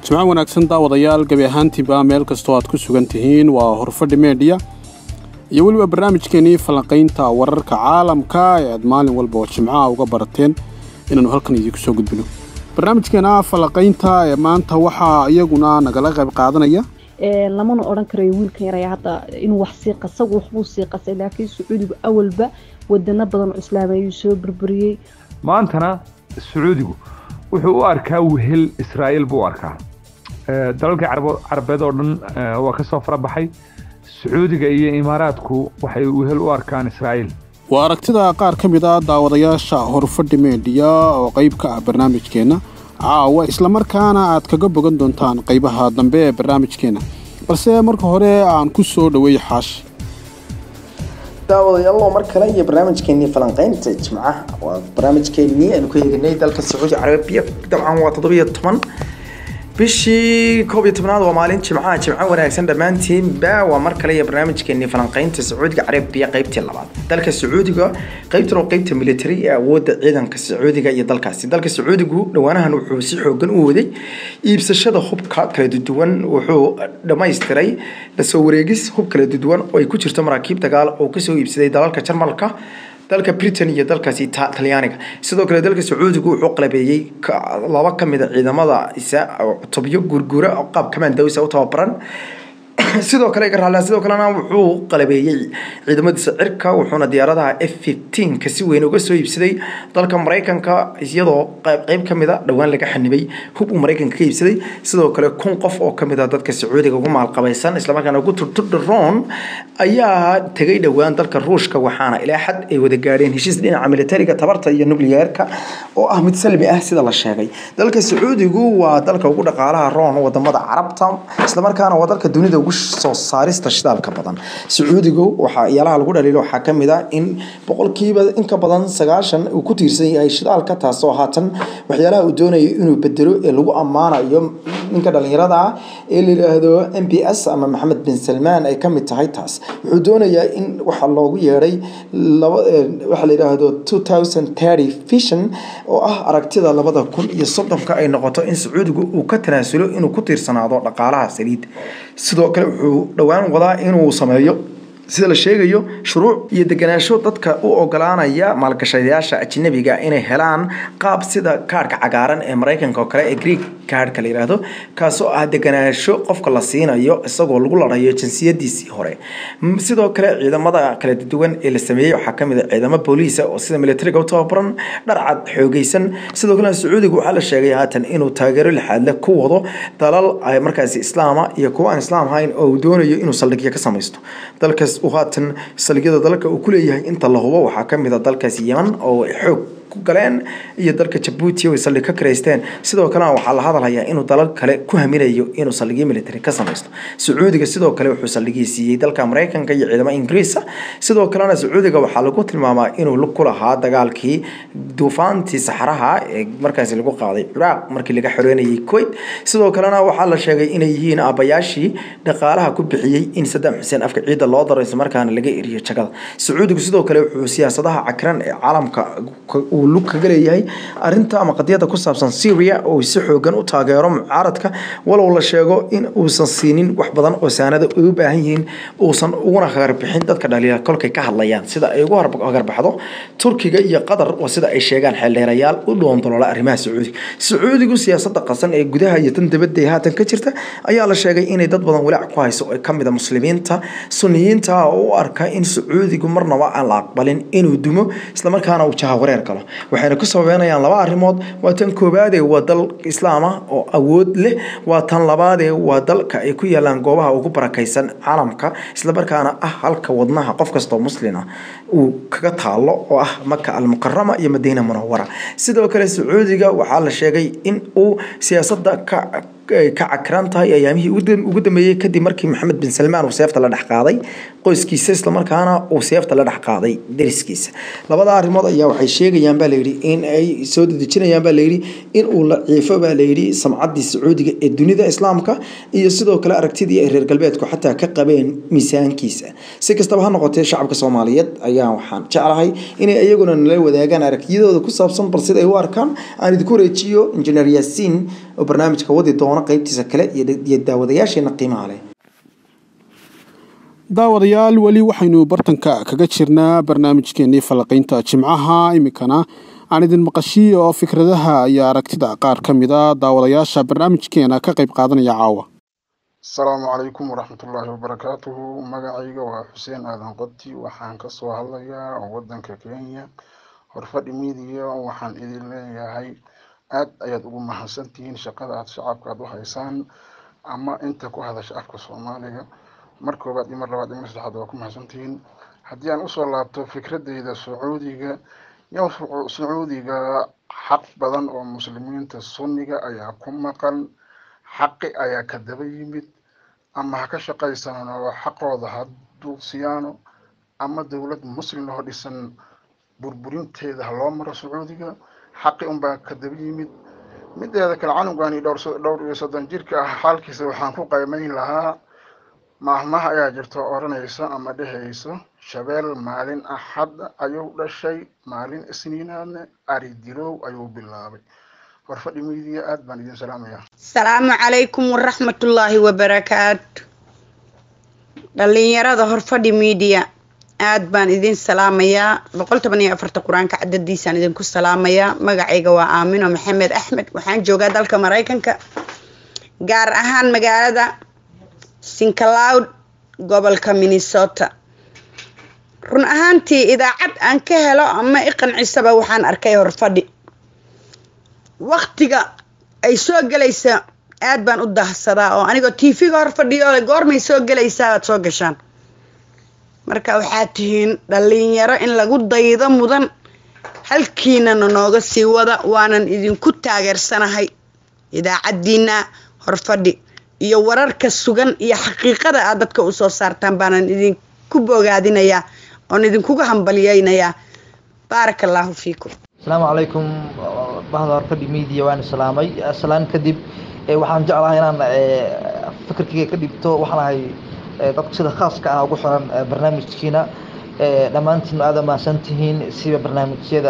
jimco wanaagsan daawadayaal gebi ahaantiiba meel kastoo aad ku sugan tihiin waa horfadhi meedhiya iyo weliba barnaamijkeenii falanqaynta wararka caalamka ee aad maalin walba oo jimcaha uga barateen inaannu halkan idiinku soo gudbino barnaamijkeena falanqaynta ee maanta waxaa iyaguna nagala qayb qaadanaya lamana odhan karayo wiilkan yaraya hadda inuu wax sii qasagu waxbuu sii qasay laakiin sacuudigu awalba wadano badan oo islaami ayuu soo burburiyey maantana sacuudigu wuxuu u arkaa wehel israa'iil buu u arkaa dalalkii carabeed oo dhan waa ka soo farabaxay sacuudiga iyo imaaraadku waxay wehel u arkaan israa'iil waa aragtida qaar ka mid a daawadayaasha horfadhi meedhiya oo qayb ka ah barnaamijkeenna caawa islamarkaana aad kaga bogan doontaan qaybaha dambe ee barnaamijkeenna balse marka hore aan ku soo dhoweey xaashi daawadayaalo mar kale iyo barnaamijkeenii falanqeynta jimcaha waa barnaamijkeenii aanu ka eeganay dalka sacuudi carabiya dabcan waa toddobiyo toban bishii koob iyo tobnaad waa maalin jimcaha jimco wanaagsan dhammaantiinba waa mar kale iyo barnaamijkeenii falanqeynta sacuudiga carabiya qeybtii labaad dalka sacuudiga qeybtan oo qeybta military ee awoodda ciidanka sacuudiga iyo dalkaasi dalka sacuudigu dhowaanahan wuxuu si xoogan u waday iibsashada hubka kala duwan wuxuu dhammaystiray lasoo wareegis hub kala duwan oo ay ku jirto maraakiib dagaal oo kasoo iibsaday dalalka jarmalka dalka britain iyo dalkaasi talyaaniga sidoo kale dalka sacuudigu wuxuu qalabeeyey laba ka mid a ciidamada isa tobyo gurgura oo qaab kamandawsa u tababaran sidoo kale garaalaa sidoo kalena wuxuu qalabeeyey ciidamadiisa cirka wuxuuna diyaaradaha f fifteenka si weyn uga soo iibsaday dalka maraykanka iyadoo qeyb ka mid a dhowaan laga xanibay hub uu maraykanka ka iibsaday sidoo kale kun qof oo kamid a dadka sacuudiga ugu maalqabaysan islamarkaana ugu turturdharoon ayaa tegay dhowaan dalka ruushka waxaana ilaa xad ay wada gaadheen heshiis dhinaca militariga tabarta iyo nucleyeerka oo ah mid salmi ah sida la sheegay dalka sacuudigu waa dalka ugu dhaqaalaha roon wadamada carabta islamarkaana waa dalka dunida ugu soo saarista shidaalka badan sacuudigu waxaa yaalaha lagu dhaliilo waxaa ka mid ah in boqolkiiba inka badan sagaashan uu ku tiirsan yahay shidaalka taasoo haatan waxyaalaha uu doonayo inuu bedelo ee lagu ammaanayo ninka dhalinyarada ah ee la yidhaahdo m b s ama maxamed bin salmaan ay ka mid tahay taas wuxuu doonayaa in waxa loogu yeedhay waxaa la yidhaahdo two thousand thirty vision oo ah aragtida labada kun iyo soddonka ay noqoto in sacuudigu uu ka tanaasulo inuu ku tiirsanaado dhaqaalaha saliid sidoo kale wuxuu dhowaan wadaa inuu sameeyo sida la sheegayo shuruuc iyo deganaansho dadka u ogolaanaya maalgashadayaasha ajnabiga inay helaan qaab sida kaarhka cagaaran ee maraykanka oo kale ee greek kaarhka la yidhaahdo kaasoo ah deganaansho qofka la siinayo isagoo lagu larayo jinsiyadiisii hore sidoo kale ciidamada kala duwan ee la sameeyey waxaa kamid a ciidamo booliisa oo sida militariga u tababaran dharcad xoogeysan sidoo kalena sacuudiga waxaa la sheegay haatan inuu taageero lixaadle ku wado dalal markaasi islaama iyo kuwa aan islaam ahayn oo uu doonayo inuu saldhigyo ka samaysto dalkaas uu haatan saldhigyada dalka uu ku leeyahay inta la hubo waxaa kamid a dalkaasi yeman oo xoog ku galeen iyo dalka jabuuti ay saldhig ka karaysteen sidoo kalena waxaa la hadalhayaa inuu dalal kale ku haminayo inuu saldhigyo military ka samaysto sacuudiga sidoo kale wuxuu saldhigii siiyey dalka maraykanka iyo ciidamo ingiriisa sidoo kalena sacuudiga waxaa lagu tilmaamaa inuu lug ku lahaa dagaalkii duufaantii saxaraha ee markaasi lagu qaaday ciraaq markii laga xoreynayay kuwait sidoo kalena waxaa la sheegay inay yihiin aabbayaashii dhaqaalaha ku bixiyey in sadaam xuseen afka ciidda loo daro islamarkaana laga eriyo jagada sacuudigu sidoo kale wuxuu siyaasadaha cakran ee caalamka uu lug kaga leeyahay arinta ama qadiyada ku saabsan syria oo si xoogan u taageero mucaaradka walow la sheego in uusan siinin wax badan oo saanada ay u baahan yihiin uusan uguna hagarbixin dadka dhaliila kolkay ka hadlayaan sida ay ugu hagarbaxdo turkiga iyo qatar oo sida ay sheegaan xeeldheerayaal u dhoondoloola arrimaha sacuudiga sacuudigu siyaasada qasan ee gudaha iyo tan dibadda ee haatan ka jirta ayaa la sheegay inay dad badan walaac ku hayso oo kamid a muslimiinta suniyiinta oo u arka in sacuudigu marnaba aan la aqbalin inuu dumo islamarkaana uu jahawareer galo waxayna ku sababeynayaan laba arrimood waa tan koobaadee waa dal islaama oo awood leh waa tan labaadee waa dalka ay ku yaalaan goobaha ugu barakaysan caalamka islamarkaana ah halka wadnaha qof kastoo muslina uu kaga taalo oo ah maka almukarama iyo madiina munawara sidoo kale sacuudiga waxaa la sheegay in uu siyaasada ka ay ka cakran tahay ayaamihii ugu dambeeyey kadib markii maxamed bin salmaan uu seefta la dhex qaaday qoyskiisa islamarkaana uu seefta la dhex qaaday dariskiisa labada arrimood ayaa waxay sheegayaan baa layidhi in ay soo dedejinayaan baa layidhi in uu la ciifo baa layidhi samcaddii sacuudiga ee dunida islaamka iyo sidoo kale aragtidii ay reer galbeedku xataa ka qabeen miisaankiisa si kastaba ha noqotee shacabka soomaaliyeed ayaa waxaan jeclahay inay iyaguna nala wadaagaan aragtiyadooda ku saabsan bal sida ay u arkaan aan idinku wareejiyo injineer yaasiin oo barnaamijka wadi doona qeybtiisa kale iyo daawadayaasheena qiimaha leh daawadayaal weli waxaynu bartanka kaga jirnaa barnaamijkeenii falanqaynta jimcaha iminkana aan idin maqashiiyo oo fikradaha iyo aragtida qaar ka mid a daawadayaasha barnaamijkeena ka qayb qaadanaya caawa asalaamu calaykum waraxmatullaahi wabarakaatuhu magacayga waa xuseen aadan qoti waxaan kasoo hadlayaa wadanka kenya horfadhi miidiya waxaan idin leeyahay aad ayaad ugu mahadsantihiin shaqada aad shacabka aad u haysaan ama inta ku hadasha afka soomaaliga mar koobaad iyo mar labaad iyo mar saddexaad waa ku mahadsantihiin haddii aan usoo laabto fikradeyda sacuudiga yow sacuudiga xaq badan oo muslimiinta sunniga ayaa ku maqan xaqi ayaa ka daba yimid ama ha ka shaqaysanaan oo xaqooda ha duuqsiyaano ama dowlad muslim oo dhisan burburinteeda ha loo maro sacuudiga xaqi unbaa ka daba yimid mideeda kale canugani dhowr dhowr iyo soddon jirka ah xaalkiisa waxaan ku qaymayn lahaa maahmaha ayaa jirto odhanaysa ama dhehaysa shabeel maalin axad ayuu dhashay maalin isniinaadne ari dilow ayuu bilaabay horfadhi miidiya aad baan idin salaamayaa asalaamu calaykum waraxmatullaahi wabarakaatu dhalinyarada horfadhi miidiya aad baan idin salaamayaa boqol toban iyo afarta qur-aanka cadadiisaan idinku salaamayaa magacayga waa aamino maxamed axmed waxaan joogaa dalka maraykanka gaar ahaan magaalada sincloud gobolka minnesota run ahaantii idaacad aan ka helo ama i qancisaba waxaan arkay horfadhi waktiga ay soo gelaysa aad baan u dahsadaa oo anigoo tv-ga hor fadhiyo goormay soo gelaysaa aad soo gashaan marka waxaad tihiin dhalinyaro in lagu daydo mudan halkiinana nooga sii wada waanan idinku taageersanahay idaacadiina horfadhi iyo wararka sugan iyo xaqiiqada aad dadka usoo saartaan baanan idinku bogaadinayaa oon idinkuga hambalyeynayaa baaraka allaahu fiikum asalaamu calaykum bahda horfadhi media waan salaamay salaan kadib waxaan jeclahay inaan fikirkayga ka dhibto waxaan ahay dadka sida khaaska ah ugu xiran barnaamijkiina dhammaantiin aada mahadsan tihiin siba barnaamijyada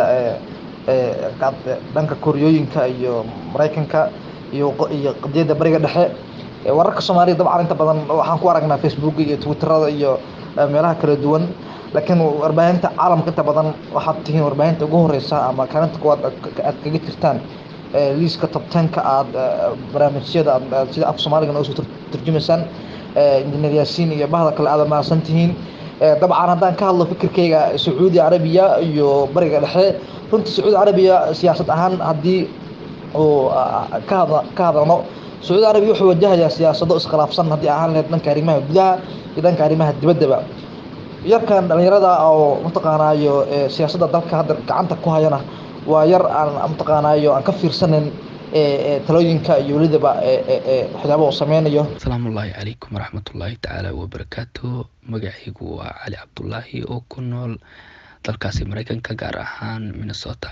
dhanka koryooyinka iyo maraykanka iyo iyo qadiyadda bariga dhexe wararka soomaaliya dabcan inta badan waxaan ku aragnaa facebook iyo twitterada iyo meelaha kala duwan laakiin warbaahinta caalamka inta badan waxaad tihiin warbaahinta ugu horeysa ama kaalinta kuwaad aad kaga jirtaan liiska tobtanka aad barnaamijyada sida af soomaaliga noo soo turjumaysaan injineer yaasiin iyo bahda kale aada mahadsan tihiin dabcan haddaan ka hadlo fikirkayga sacuudi carabiya iyo bariga dhexe runtii sacuudi carabiya siyaasad ahaan haddii uu ka had ka hadalno sacuudi carabiya wuxuu wajahayaa siyaasado iskhilaafsan haddii ahaan lahayd dhanka arrimaha gudaha iyo dhanka arrimaha dibaddaba yarkan dhalinyarada oo mataqaanaayo siyaasadda dalka hadda gacanta ku hayana waa yar aan mataqaanaayo aan ka fiirsanin talooyinka iyo welidaba waxyaaba uu sameynayo asalaamu ullaahi calaykum waraxmatullaahi tacaala wabarakaatu magacaygu waa cali cabdulaahi oo ku nool dalkaasi mareykanka gaar ahaan minnesota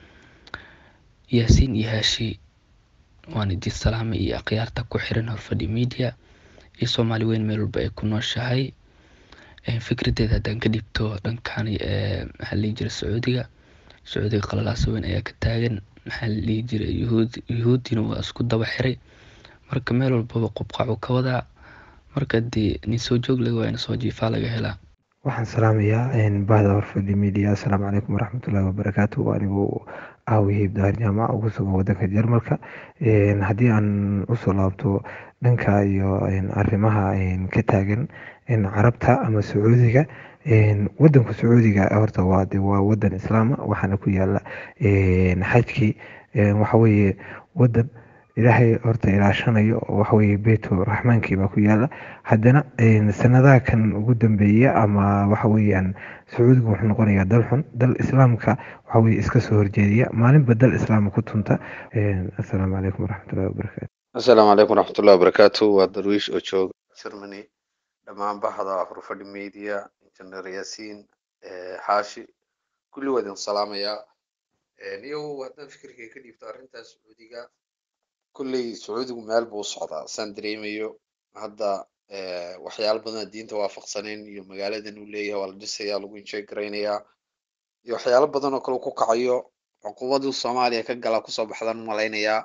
yaasiin iyo haashi waan idin salaamay iyo akhyaarta ku xiran horfadhi media iyo soomaali weyn meel walba ay ku nooshahay fikradeeda haddaan ka dhibto dhankan maxaa la dhihi jiray sacuudiga sacuudiga qalalaasa weyn ayaa ka taagan maxaa la dhihi jiray yuhuud yuhuuddina waa isku daba xiray marka meel walbaba qubqacu ka wadaa marka dee nin soo joog laga waa in soo jiifaa laga helaa waxaan salaamayaa bahda horfadhi media assalaamu calaykum waraxmatullaahi wabarakaatu anigu aawihiib dahar jaamac ugu sugan wadanka jarmalka haddii aan usoo laabto dhanka iyo arrimaha ka taagan carabta ama sacuudiga wadanka sacuudiga horta waa de waa wadan islaama waxaana ku yaala xajkii waxaweye wadan ilaahay horta ilaashanayo waxaweye beytu raxmaankii baa ku yaala haddana sanadaha kan ugu dambeeya ama waxaweyaan sacuudiga wuxuu noqonayaa dal xun dal islaamka waxaweye iska soo horjeediya maalinba dal islaama ku tunta assalaamu calaykum waraxmatullahi wabarakaatu assalaamu calaykum waraxmatullahi wabarakaatu waa darwiish oo jooga germany dhammaan baxda horfadhi media injineer yaasiin xaashi kulli waa idin salaamayaa iyagu haddaan fikirkay ka dhiibto arrintaas sacuudiga kulley sacuudigu meel buu socdaa saan dareemayo hadda waxyaalo badan diinta waafaqsanayn iyo magaaladan uu leeyahay waa la dhisaya lagu enjoy garaynayaa iyo waxyaalo badan oo kale uu ku kacayo cuqubaduu soomaaliya ka gala kusoo baxdan malaynayaa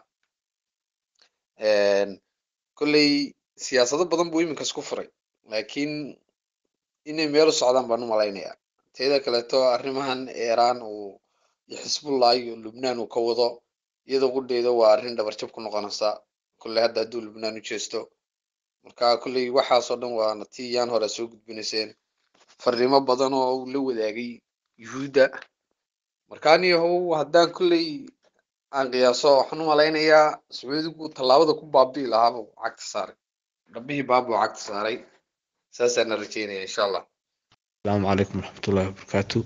kolley siyaasado badan buu iminka isku furay laakiin inay meel u socdaan baan u malaynayaa teeda kaleeto arrimahan iiraan uu iyo xisbullah iyo lubnaan uu ka wado iyadoo qudheeda waa arrin dhabarjab ku noqonaysa kolley hadda hadduu lubnaan u jeesto marka kolley waxaasoo dhan waana tii yaan hore soo gudbinayseen fariimo badan oo uu la wadaagay yuhuudda marka aniyahow haddaan kolley aan qiyaaso waxaan u malaynayaa sacuudigu tallaabada ku baabi'i lahaabuu cagta saaray dhabbihii baabuu cagta saaray saasaana rajeynaya insha allah asalaamu calaykum waraxmatullahi wabarakaatu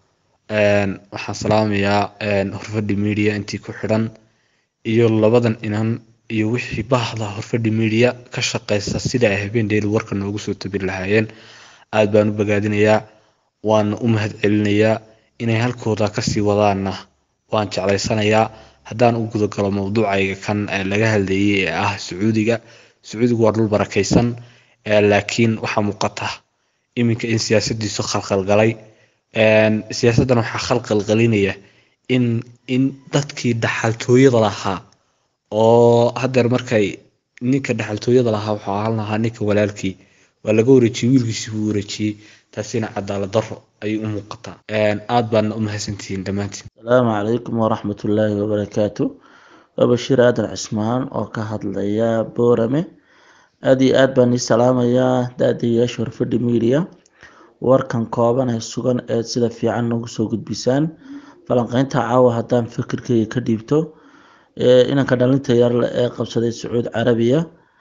waxaan salaamayaa horfadhi media intii ku xidhan iyo labadan inan iyo wixii bahda horfadhi media ka shaqeysa sida ay habeendeeli warka noogu soo tabin lahaayeen aad baan u bogaadinayaa waana u mahad celinayaa inay halkooda kasii wadaanna waan jeclaysanayaa haddaan u gudagalo mawduucayga kan laga hadlayay ee ah sacuudiga sacuudigu waa dhul barakaysan laakiin waxaa muuqata iminka in siyaasadiisu khalkhalgalay siyaasaddan waxaa khalkhalgalinaya in in dadkii dhaxaltooyada lahaa oo haddeer markay ninka dhaxaltooyada lahaa wuxuu ahaan lahaa ninka walaalkii waa laga wareejiyey wiilkiisii buu wareejiyey taasina cadaalad daro ayay u muuqataa aad baadna u mahadsantihiin dhammaantiin asalaamu calaykum waraxmatullaahi wabarakaatu waa bashiir aadan cismaan oo ka hadlaya boorame aada iyo aad baan ii salaamayaa daadayaasha horfadhi media warkan kooban ee sugan ee sida fiican noogu soo gudbisaan falanqeynta caawa haddaan fikirkeyga ka dhiibto inanka dhalinta yarle ee qabsaday sacuud carabiya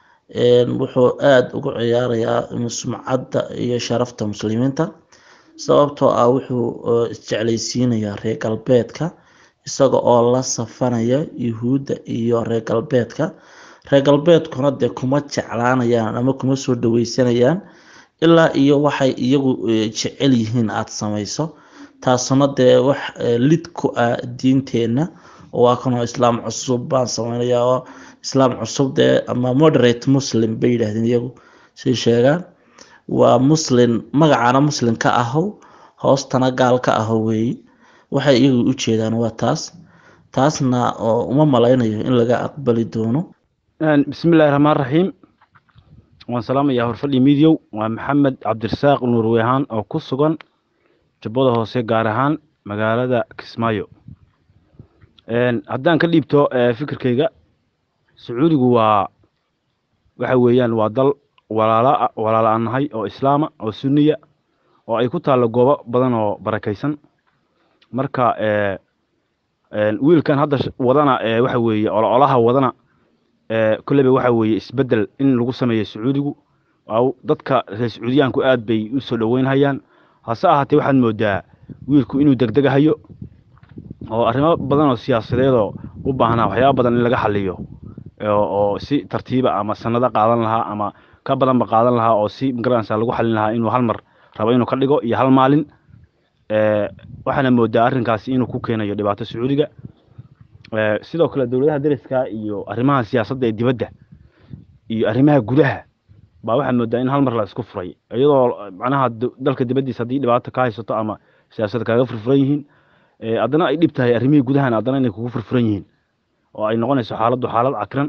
wuxuu aada ugu ciyaarayaa sumcadda iyo sharafta muslimiinta sababtoo ah wuxuu isjeclaysiinayaa reer galbeedka isaga oo la safanaya yuhuudda iyo reer galbeedka reer galbeedkuna dee kuma jeclaanayaan ama kuma soo dhaweysanayaan ilaa iyo waxay iyagu jecel yihiin aada samayso taasuna dee wax lid ku ah diinteenna waa kanoo islaam cusub baan sameynaya oo islaam cusub dee ama moderate muslim bay yidhaahdeen iyagu say sheegaan waa muslim magacaana muslim ka ahow hoostana gaal ka ahow weeyi waxay iyagu u jeedaan waa taas taasna oo uma malaynayo in laga aqbali doono bismillahi raxmaan raxiim waan salaamayaa horfadhi midiyow waa maxamed cabdirasaaq nuur wehaan oo ku sugan jubbada hoose gaar ahaan magaalada kismaayo haddaan ka dhiibto fikirkayga sacuudigu waa waxa weeyaan waa dal walaala walaala aan nahay oo islaama oo sunniya oo ay ku taallo goobo badan oo barakaysan marka wiilkan hadda wadana waxa weeye ololaha wadana kolleyba waxa weeye isbeddel in lagu sameeyo sacuudigu dadka reer sacuudiyaanku aad bay u soo dhoweynhayaan hase ahaatee waxaad moodaa wiilku inuu degdegahayo oo arrimo badan oo siyaasadeedoo u baahnaa waxyaaba badan in laga xaliyo oo si tartiiba ama sanado qaadan lahaa ama ka badanba qaadan lahaa oo si magaranaysa lagu xalin lahaa inuu hal mar rabo inuu ka dhigo iyo hal maalin waxaana moodaa arrinkaasi inuu ku keenayo dhibaato sacuudiga sidoo kale dowladaha deriska iyo arrimaha siyaasadda ee dibadda iyo arrimaha gudaha baa waxaa moodaa in hal mar la isku furay iyadoo macnaha dalka dibaddiisa haddii dhibaato ka haysato ama siyaasadda kaaga furfuran yihiin haddana ay dhib tahay arrimihii gudahan haddana inay kugu furfuran yihiin oo ay noqonayso xaaladdu xaalad cakran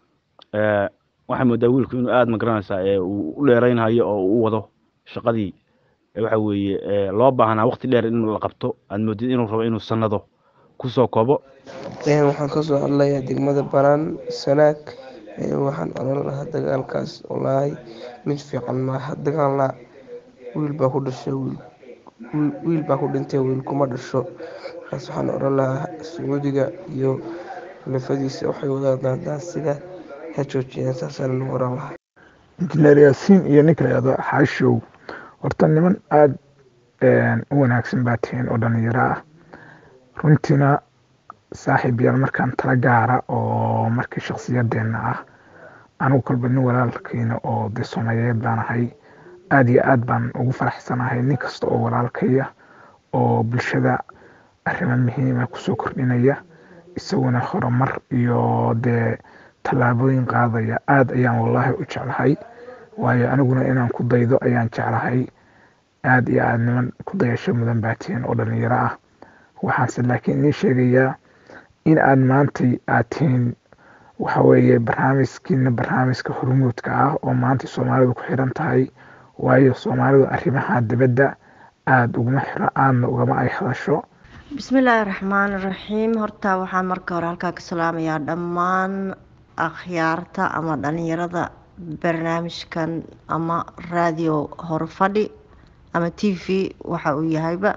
waxaa moodaa wiilku inuu aada magaranaysaa uu u dheeraynhayo oo uu wado shaqadii waxa weeye loo baahnaa waqti dheer in la qabto aad moodid inuu rabo inuu sanado kusoo koobo waxaan kasoo hadlayaa degmada banaan sanaag waxaan oran lahaa dagaalkaas wallaahi mid fiican maaha dagaalna wiil baa ku dhashay wiil baa ku dhintay wiil kuma dhasho markaas waxaan oran lahaa sacuudiga iyo xulafadiisa waxay wadaadaan sida ha joojiyaan saasaan lagu oran lahaa injineer yaasiin iyo ninka layado xaashow horta niman aada u wanaagsan baa tihiin oo dhalinyaro ah runtiina saaxiib yaal markaan tala gaara oo markii shakhsiyadeena ah anigu kolba nin walaalkiina oo dee soomaaliyeed baan ahay aada iyo aad baan ugu faraxsanahay nin kasta oo walaalkaya oo bulshada arrimo muhiima kusoo kordhinaya isaguna horumar iyo dee tallaabooyin qaadaya aada ayaan wallaahi u jeclahay waayo aniguna inaan ku daydo ayaan jeclahay aada iyo aada niman ku dayasho mudan baa tihiin oo dhalinyaro ah waxaanse laakiin idiin sheegayaa in aad maantay aad tihiin waxa weeye barnaamijkiina barnaamijka hormuudka ah oo maanta soomaalidu ku xiran tahay waayo soomaalidu arrimaha dibadda aada uguma xiro aadna ugama ay hadasho bismillaahi raxmaani raxiim horta waxaan marka hore halkaa ka salaamayaa dhammaan akhyaarta ama dhalinyarada barnaamijkan ama raadiyo horfadhi ama t v waxa uu yahayba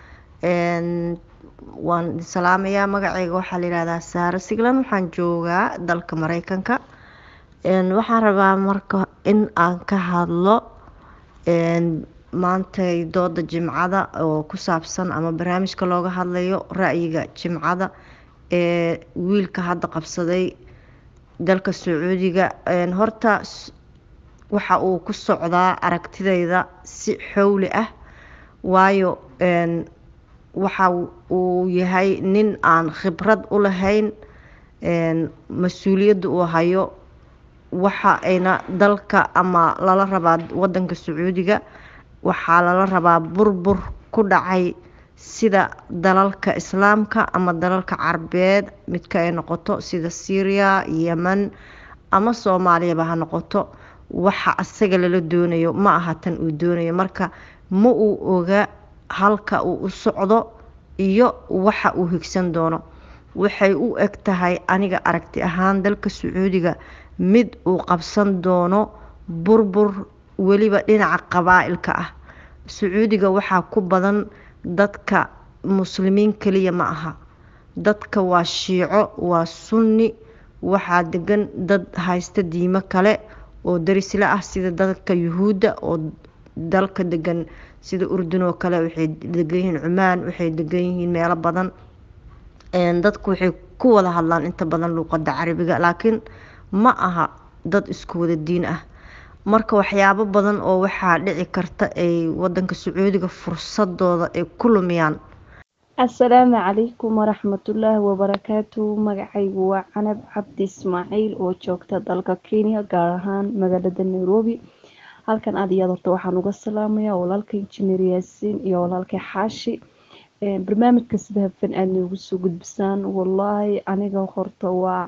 waan idin salaamayaa magaceyga waxaa la yihahdaa saare siglan waxaan joogaa dalka mareykanka waxaan rabaa marka in aan ka hadlo maantay dooda jimcada oo ku saabsan ama barnaamijka looga hadlayo ra-yiga jimcada ee wiilka hadda qabsaday dalka sacuudiga horta waxa uu ku socdaa aragtidayda si xowli ah waayo waxa uu yahay nin aan khibrad u lahayn mas-uuliyadda uu hayo waxa ayna dalka ama lala rabaa wadanka sacuudiga waxaa lala rabaa burbur ku dhacay sida dalalka islaamka ama dalalka carabeed midka ay noqoto sida syria yemen ama soomaaliyaba ha noqoto waxa asaga lala doonayo ma aha tan uu doonayo marka ma uu oga halka uu u socdo iyo waxa uu higsan doono waxay u eg tahay aniga aragti ahaan dalka sacuudiga mid uu qabsan doono burbur weliba dhinaca qabaa-ilka ah sacuudiga waxaa ku badan dadka muslimiin kaliya ma aha dadka waa shiico waa sunni waxaa degan dad haysta diimo kale oo darisle ah sida dadka yuhuudda oo dalka degan sida urdun oo kale waxay degan yihiin cumaan waxay degan yihiin meelo badan dadku waxay ku wada hadlaan inta badan luuqada carabiga laakiin ma aha dad isku wada diin ah marka waxyaabo badan oo waxaa dhici karta ay wadanka sacuudiga fursadooda ay ku lumiyaan asalaamu calaykum waraxmatullaahi wabarakaatu magacaygu waa canab cabdi ismaaciil oo joogta dalka kenya gaar ahaan magaalada nairobi halkan aad iyo aad horta waxaan uga salaamayaa walaalka injineer yaasiin iyo walaalka xaashi barnaamijka sida hafan aad noogu soo gudbisaan wallaahi aniga horta waa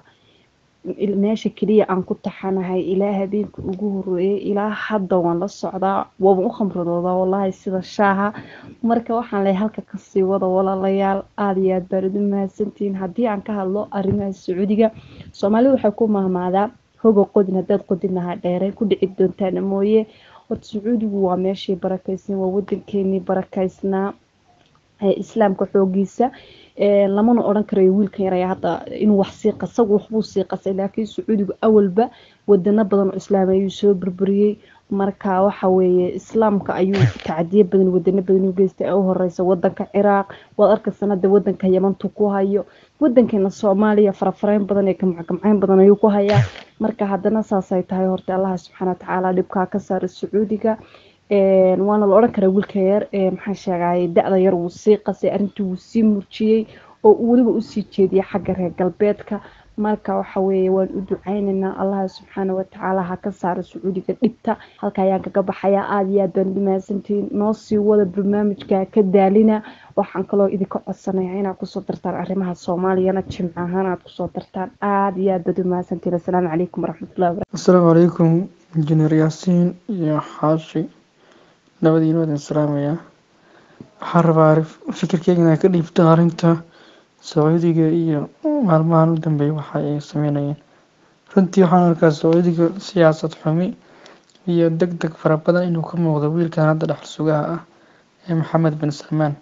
meesha keliya aan ku taxanahay ilaa habeenka ugu horeeyay ilaa hadda waan la socdaa waaban u khamradoodaa wallaahi sida shaaha marka waxaan leeyahay halka kasii wada walaalayaal aada iyo aad baad ugu mahadsantihiin haddii aan ka hadlo arrimaha sacuudiga soomaalida waxay ku mahmaadaa hoga qodin haddaad qodinahaa dheerey ku dhici doontaana mooye horta sacuudigu waa meeshii barakeysan waa wadankeenii barakaysnaa islaamka xoogiisa lamana odhan karayo wiilkan yaraya hadda inuu wax sii qasagu waxbuu sii qasay laakiin sacuudigu awalba wadano badan oo islaam ayuu soo burburiyey marka waxa weeye islaamka ayuu tacdiye badan wadano badan u geystay u horeysa wadanka ciraaq waad arkaysan hadda wadanka yamantu ku hayo wadankeena soomaaliya farafareyn badan ee gamcgamceyn badan ayuu ku hayaa marka haddana saasay tahay horta allaha subxaana watacaala dhibkaa ka saara sacuudiga waana la odhan karaa wiilka yar maxaa sheegay da-da yar wuu sii qasay arrintii wuu sii murjiyey oo uu weliba usii jeediyay xagga reer galbeedka marka waxa weeye waan u ducaynaynaa allaha subxaana watacaala ha ka saaro sacuudiga dhibta halka ayaan kaga baxayaa aada iyo aad baan ugu mahadsantihiin noo sii wada barnaamijka ka daalina waxaan kaloo idinka codsanayaa inaad kusoo dartaan arrimaha soomaaliyana jimco ahaan aad kusoo dartaan aada iyo aad baad u mahadsantihiin assalaamu calaykum waraxmatullahi wabarakatu asalaamu calaykum injineer yaasiin iyo xaashi labadiina waadin salaamayaa waxaan rabaa fikirkeyga inaan ka dhiibto arrinta sacuudiga iyo maalmahan u dambeeya waxa ay sameynayeen runtii waxaan arkaa sacuudiga siyaasad xumi iyo deg deg fara badan inuu ka muuqdo wiilkan hadda dhexal sugaha ah ee maxamed bin salmaan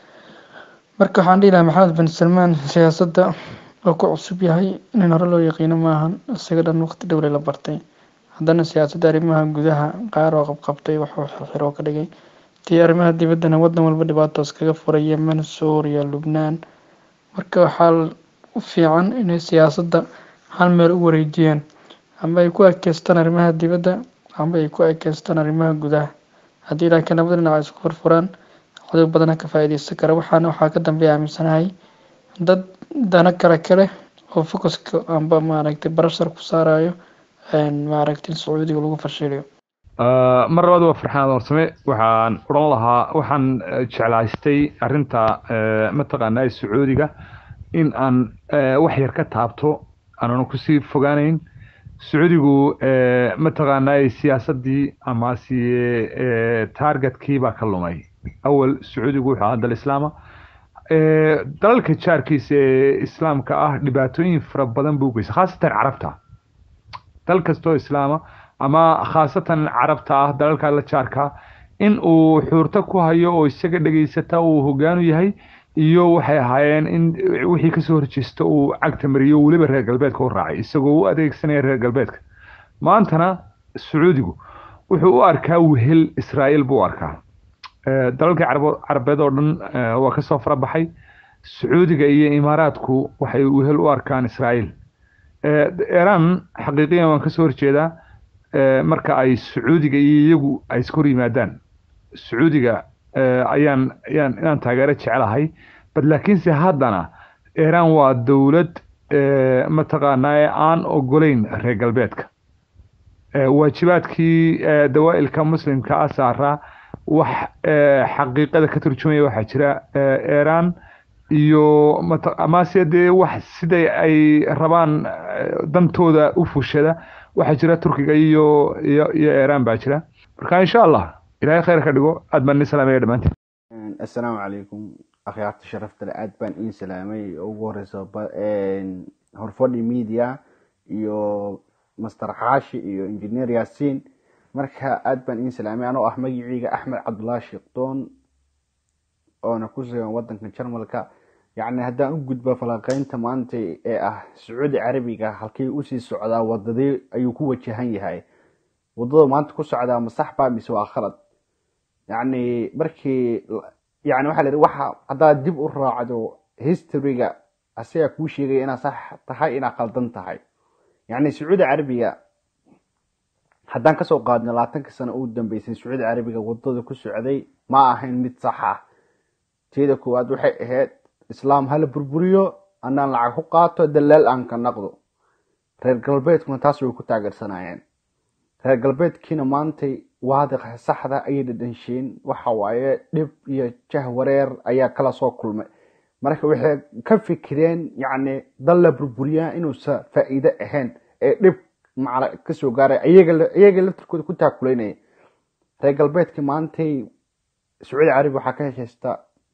marka waxaan dhihi lahaa maxamed bin salmaan siyaasadda oo ku cusub yahay in hore loo yaqiino maahan isaga dhan waqti dhowle la bartay haddana siyaasadda arrimaha gudaha qaar oo qabqabtay waxuu xirxir oo ka dhigay tii arrimaha dibaddana waddan walba dhibaatoos kaga furay yemen suuriya lubnaan marka waxaa u fiican inay siyaasadda hal meel u wareejiyaan amba ay ku ekeystaan arrimaha dibadda amba ay ku ekeystaan arrimaha gudaha haddii laakiin labada dhinac ay isku furfuraan cadow badana ka faa'iideysan kara waxaana waxaa ka dambeeya aaminsanahay dad dana kale kale oo focuska amba maaragtay barashar ku saarayo maaragtay in sacuudiga lagu fashiliyo mar labaad waa farxaan warsame waxaan odhan lahaa waxaan jeclaystay arinta mataqaanaa sacuudiga in aan wax yar ka taabto aanan kusii fogaanayn sacuudigu mataqaanaa siyaasadii amase targetkii baa ka lumay awal sacuudigu wuxuu ahaa dal islaama dalalka jaarkiisa ee islaamka ah dhibaatooyin fara badan buu geystay khaasatan carabta dal kastoo islaama ama khaasatan carabta ah dalalka la jaarka in uu xuurto ku hayo oo isaga dhegaysata uu hogaanu yahay iyo waxay ahaayeen in wixii kasoo horjeesta uu cagta mariyo weliba reer galbeedka u raacay isagoo u adeegsanaya reer galbeedka maantana sacuudigu wuxuu u arkaa wehel israa'iil buu u arkaa dalalkii carabeed oo dhan waa kasoo farabaxay sacuudiga iyo imaaraadku waxay wehel u arkaan israa'iil iran xaqiiqiyan waan kasoo horjeedaa marka ay sacuudiga iyo iyagu ay iska hor yimaadaan sacuudiga ayaan ayaan inaan taageero jecelahay bad laakiinse haddana iran waa dowlad mataqaanaa aan ogolayn reer galbeedka waajibaadkii dawaa'ilka muslimka ah saaraa wax xaqiiqada ka turjumaya waxaa jira iran iyo amase dee wax siday ay rabaan dantooda u fushada waxaa jira turkiga iyo iyo iyo iran baa jira marka insha allah ilaahay khayr ka dhigo aad baan idin salaamaya dhammaantiin assalaamu calaykum akhyaarta sharafta leh aad baan iin salaamay ugu horeysa horfadhi media iyo master xaashi iyo engineer yaasiin marka aad baan iin salaamay anoo ah magiciiga axmed cabdullaahi sheekdoon oona ku sugan wadanka jarmalka yacni haddaan u gudbo falanqeynta maanta ee ah sacuudi carabiga halkay usii socdaa wadadee ayuu ku wajahan yahay wadada maanta ku socdaa ma sax baa mise waa khalad yacni markii yani waxaa la yidhi waxa haddaad dib u raacdo historyga asagaa kuu sheegaya inaad sax tahay inaad khaldan tahay yacni sacuudi carabiga haddaan kasoo qaadno labaatanka sano ugu dambeysay sacuudi carabiga wadada ku socday ma ahayn mid sax ah teeda koowaad waxay ahayd islaam hala burburiyo anaan lacag ku qaato dalaal aan ka naqdo reer galbeedkuna taas way ku taageersanayeen reer galbeedkiina maantay waadiqa saxda ayay dhadhansheen waxa waaye dhib iyo jah wareer ayaa kala soo kulmay marka waxay ka fikireen yacni dal la burburiyaa inuusan faa'iido ahayn ee dhib macna kasoo gaaray iyaga laftirkooda ku taakuleynaya reer galbeedkii maantay sacuudi carabi waxaa ka heshaysta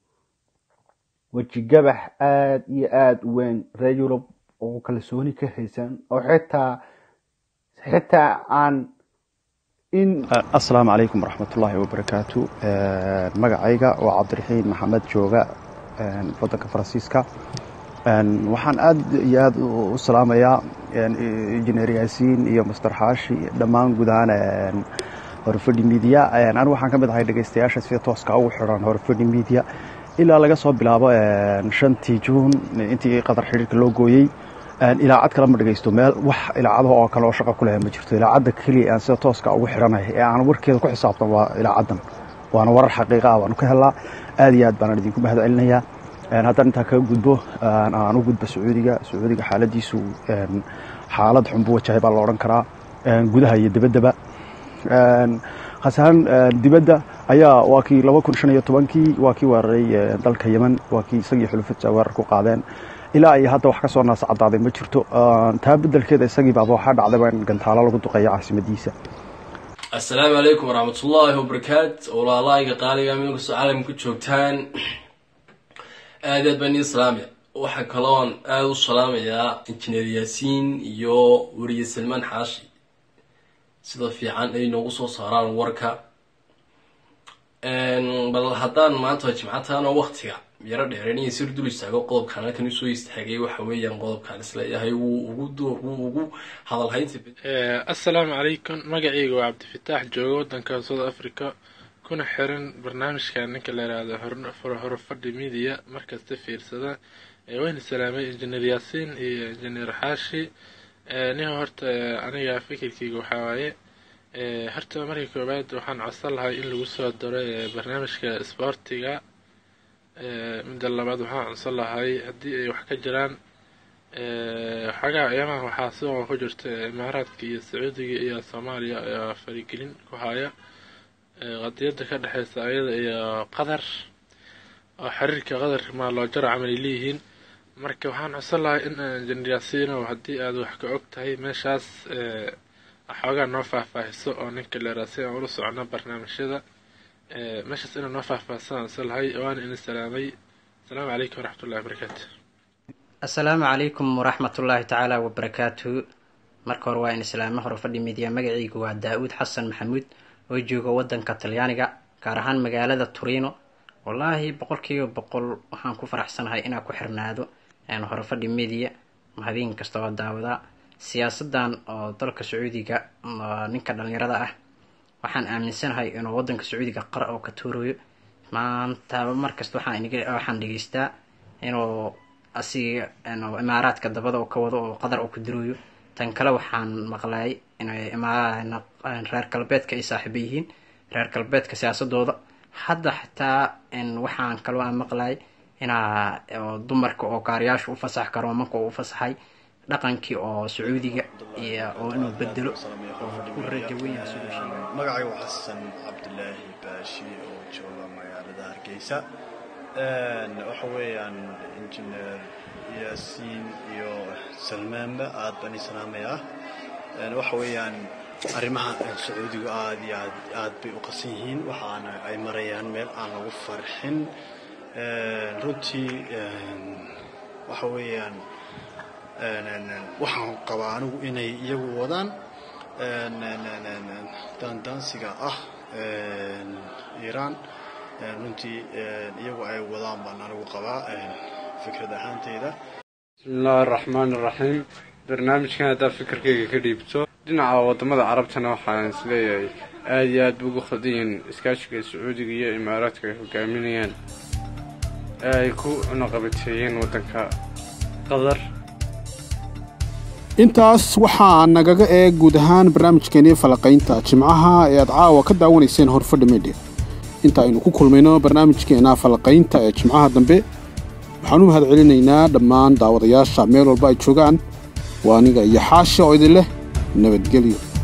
wejigabax aada iyo aada u weyn reer yurub oo kalsooni ka haysan oo xitaa xitaa aan in asalaamu calaykum waraxmatullaahi wabarakaatu magacayga waa cabdiraxiin maxamed jooga wadanka faransiiska waxaan aad iyo aad u salaamayaa injineer yaasiin iyo master xaashi dhammaan guud ahaan horfadhi media anigu waxaan ka mid ahay dhegeystayaasha sida tooska ugu xiran horfadhi media ilaa laga soo bilaabo shantii juun intii qadar xidhiirka loo gooyey ilaacad kale ma dhegeysto meel wax ilaacadaha oo kale oo shaqa ku leh ma jirto ilaacadda keliya aan sida tooska ugu xidhanahay ee aan warkeeda ku xisaabtan waa ilaacaddan waana warar xaqiiqa ah waanu ka helnaa aad iyo aad baanaan idinku mahad celinayaa haddaan intaa kaga gudbo aan u gudbo sacuudiga sacuudiga xaaladiisu xaalad xun buu wajahay baa la odhan karaa gudaha iyo dibaddaba khasahan dibadda ayaa waa kii laba kun shan iyo tobankii waa kii weeraray dalka yemen waa kii isagii xulufadsa weerar ku qaadeen ilaa iyo hadda wax ka soo naas caddaaday ma jirto taa beddelkeeda isagii baaba waxaa dhacday in gantaalo lagu duqeeyo caasimadiisa assalaamu calaykum waraxmatullaahi wabarakaat walaalahayga qaaliga meel kastoo caalamka ku joogtaan aad aad baan ii salaamaya waxaa kaloon aada u salaamayaa injineer yaasiin iyo weriye salmaan xaashi sida fiican ay noogu soo saaraan warka bal haddaan maanta jimcataanoo waktiga yaro dheereen sir dul istaago qodobkan halkan usoo istaagay waxa weeyaan qodobkan isleeyahay wuu ugu wuu ugu hadalhaynta assalaamu calaykum magacayga waa cabdifitaax jooga wadanka south africa kuna xiran barnaamijka ninka la yihahdo horfadhi media markasta fiirsada wayna salaamay injineer yaasiin iyo injineer xaashi nin horta aniga fikirkeyga waxaa waaye horta markii koowaad waxaan codsan lahay in lagu soo daro barnaamijka isboortiga midda labaad waxaan codsan lahay haddii ay wax ka jiraan xagaa ciyaamaha waxaa sidoo ku jirta imaaraadka iyo sacuudiga iyo soomaaliya ayaa farigelin ku haya qadiyada ka dhexeysa ayada iyo qatar oo xiriirka qatar maaloojaro camal ay leeyihiin marka waxaan codsan lahay in jeneraasino haddii aad wax ka og tahay meeshaas xoogaa noo faahfaahiso oo ninka leeraa si aan ula socono barnaamijyada meeshaas inaa noo faahfaahsan aan codsan lahay waana idin salaamay asalaamu calaykum waraxmatullahi wabarakaatu asalaamu calaykum waraxmatullaahi tacaala wabarakaatu marka hore waa in islaamo hore fadhi midiya magacaygu waa daa-uud xasan maxamuud oo jooga wadanka talyaaniga gaar ahaan magaalada turino wallaahi boqolkiiba boqol waxaan ku faraxsanahay inaan ku xirnaado hore fadhi media habeen kasta oo daawadaa siyaasadan oo dalka sacuudiga ninka dhalinyarada ah waxaan aaminsanahay inuu wadanka sacuudiga qara oo ka tuurayo maanta markasta waxaan dhegeystaa inuu asiga imaaraadka dabada oo ka wado oo qadar oo ku dirooyo tan kale waxaan maqlay inay reer galbeedka ay saaxiibo yihiin reer galbeedka siyaasadooda hadda xitaa waxaan kaloo aan maqlay inaa dumarka oo gaariyaasha u fasax karo manka u fasaxay dhaqankii oo sacuudiga iyo oo inuu bedelo oo ku rajaweynyaa siduu sheegay magacaygu xasan cabdilaahi baashi oo jooga magaalada hargeysa waxa weeyaan injineer yaasiin iyo salmaanba aad baan ii salaamayaa waxa weeyaan arrimaha sacuudigu aad iyo aad aad bay u qasan yihiin waxaana ay marayaan meel aan lagu farxin runtii waxa weeyaan waxaan qabaa anigu inay iyagu wadaan daandaansiga ah iiraan runtii iyagu ay wadaan baan anigu qabaa fikrad ahaanteyda bismillahi araxmaan iraxiim barnaamijkan haddaad fikirkayga ka dhiibto dhinaca wadamada carabtana waxaan isleeyahay aada iyo aad bu ugu khaldayeen iskaashiga sacuudiga iyo imaaraadka ay hogaaminayaan ee ay ku cunaqabateeyeen waddanka qatar intaas waxaa nagaga eeg guud ahaan barnaamijkeenii falaqaynta jimcaha ee aad caawa ka daawanayseen horfadhi media inta aynu ku kulmayno barnaamijkeena falaqaynta ee jimcaha dambe waxaan u mahad celinaynaa dhammaan daawadayaasha meel walba ay joogaan waa aniga iyo xaasha oo idin leh nabadgelyo